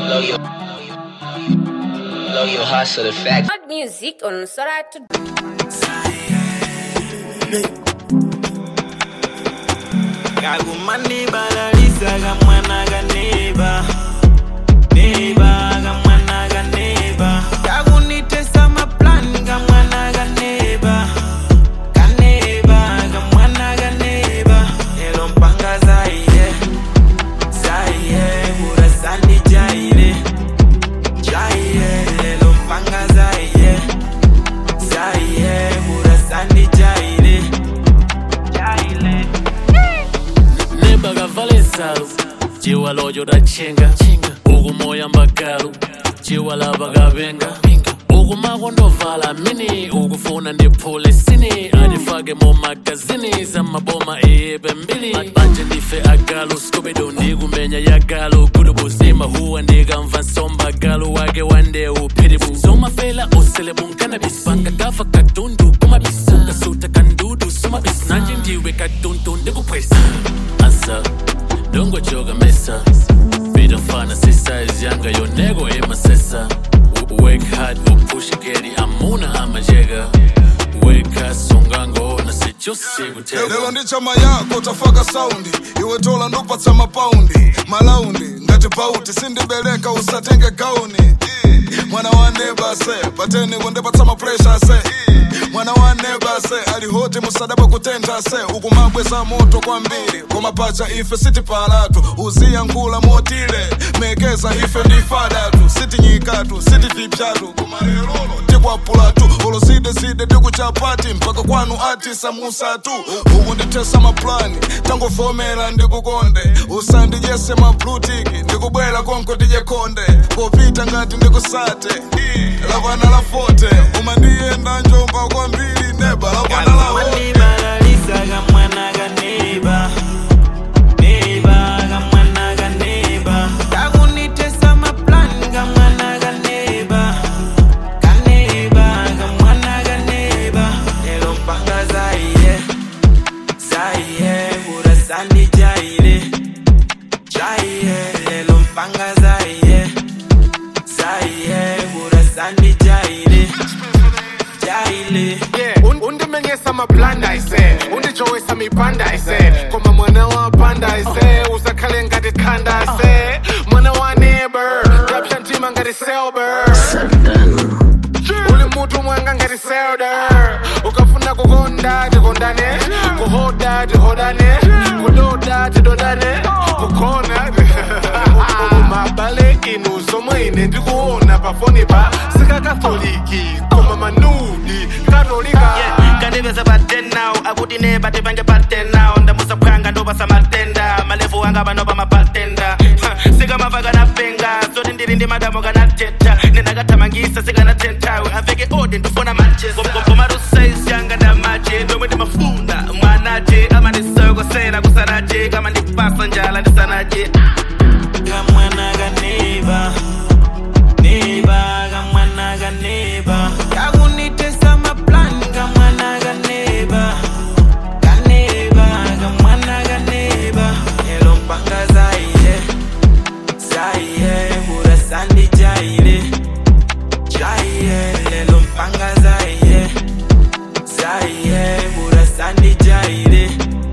Blow your, blow your hustle the fact. Hot music on Sora to kakumaniba lalisa kamwana kaneba neba kamwana kaneba kakunitesa maplani kamwana kaneba kaneba kamwana kaneba elo mpanga zaire zaire burasani jaire jaire elo mpanga zaire zaire burasani jaire jaire nemba kavale nsalu ciwa lojo dacenga ukumoya mbagalu ciwa lava kavenga ukumako ndovala mini ukufuna ndiphule sini andifake mu magazini zamaboma eyebe mbili manje ndife agalu skubido ndikumenya yagalu kudubuzima huwa ndikamva nsombagalu wake wande uphiribu somafela uselebu cannabis bangagafa kadundu kumabisa kasuta kandudu sumabis nanje ndiwe kadundu ndikuphwesa asa dongojoga mesa bidofana sisize yanga yonego emasesa wake hard upush geri amuna amajega weka songango na sichosikutega lero ndi chama yako tafaka saundi iwe tola ndupatsa mapaundi malaundi ngati pauti sindibereka usatenge gauni Eh, mwana wa neba se pateni kundipatsa mapresha se Eh, mwana wa neba se alihoti musadabwe kutentha se ukumabweza moto kwambiri kumapacha ife sitipalatu uziyangula motile mekeza ife ndifadatu sitinyikatu sitivipyatu kumalelolo tikwapulatu olosideside tikuchapati mpaka kwanu ati samusatu uku ndithesa maplani tangofomera ndikukonde usandijese mablutiki ndikubwera konko tije konde popita ngati ndikusate lavana la fote umandiyenda njomba kwambiri neba lavana la Kamaniba lalisa kamwana kaneba Neba kamwana kaneba Kakunitesa maplani kamwana kaneba Kaneba kamwana kaneba Lelo mpanga zaire Zaire burasani jaire Jaire lelo mpanga zaire Zaire burasani jaire Jaire Yeah, un- undimenyesa mablanda ise undijowesa mipanda ise koma mwana wa panda ise usakhale ngati khanda ise mwana wa neighbor rapsha ntima ngati selber uli mutu mwanga ngati selder ukafuna kukonda tikondane kuhoda tihodane kudoda tidodane kukona mabale inu somwe ine ndikuona pafoni pa sikakatoliki koma manudi katolika kandiveza patenao akuti ne pati pange patenao ndamusa phwanga ndopasa matenda malevu anga pano pa mapatenda sikamava kanapenga zoti ndili ndi madamo kanateta ndinakathamangisa sikanatentawe aveke ode ndifuna manchesakomarusaisi yanga ndamache ndomwe ndimafuna mwanache amandisokosera kusanache kama ndipasa njala ndisanache kamwana kaneba neba kamwana kaneba kakunitesa maplani kamwana kaneba kaneba kamwana kaneba elo mpanga zaire zaire burasani jaire jaire lelo mpanga zaire zaire burasani jaire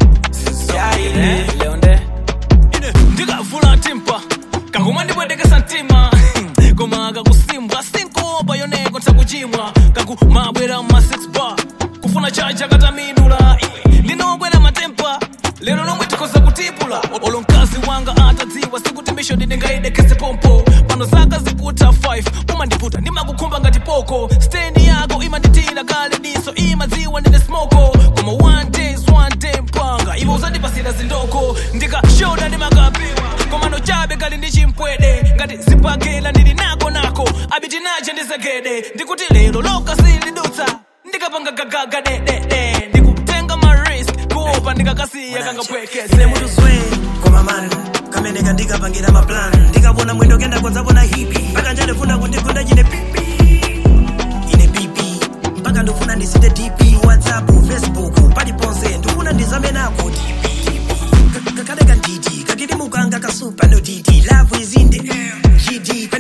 jaire leonde ine ndikavula timpa kakuma ndipwendekesa mtima koma kakusimbwa sinkopa yoneko nsakuchimwa kakumabwera ma 6 bar kufuna chaja katamidula iwe linobwera matempa lero lomwe tikhoza kutipula olo mkazi wanga atadziwa sikuti misho ndingaidekese pompo pano zaka zikuta 5 umandiputa ndimakukhumba ngati poko stendi yako imanditira kale diso imadziwa ndine smoko koma one days one day mpanga iwe uzandipasira zindoko ndikashoda ndimakapiwa komano chabe kali ndi chimpwede ngati zipakela ndili nako nako abiti nache ndizegede ndikuti lero loka silidutsa ndikapanga gagaga dedede ndikutenga marisk kuopa ndikakasiya kangapwekese ine mutu zwe koma mani kamene kandikapangira maplan ndikabona mwendo kenda kodzabona hipi mpaka njandifuna kundigunda chine pipi ine pipi mpaka ndifuna ndisite dp whatsapp facebook paliponse ndifuna ndizame nako dp kakale kandidi kakili mukanga kasupa no didi love is in the air gd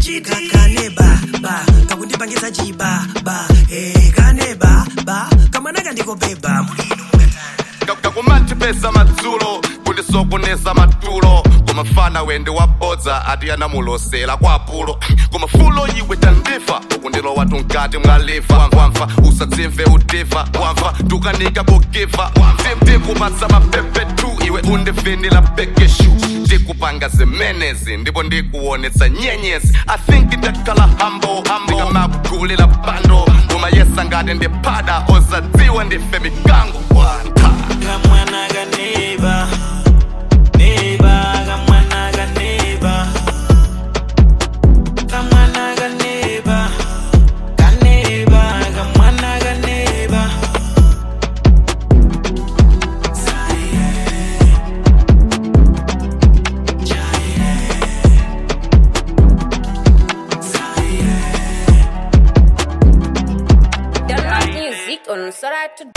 chiti kaneba ba kakundipangisa chiba ba eh kaneba ba kamwana kandikobeba mulino mukatani kakumantipesa madzulo kundisokoneza matulo kumafana wende wabodza ati anamulosera kwa apulo kumafulo iwe tandifa ukundilowa tunkati mwaliva wamva usadzimve udiva wamva tukanika kugiva ndikupatsa mapepetu iwe undivinila bekeshu ndikupanga zimenezi ndipo ndikuonetsa nyenyezi i think ndakhala hambo ndikamakugulira bando umayesa ngati ndiphada osadziwa ndife mikango wanta kamwana kaneba neba kamwana kaneba kamwana kaneba kaneba kamwana kaneba Download music on Sora to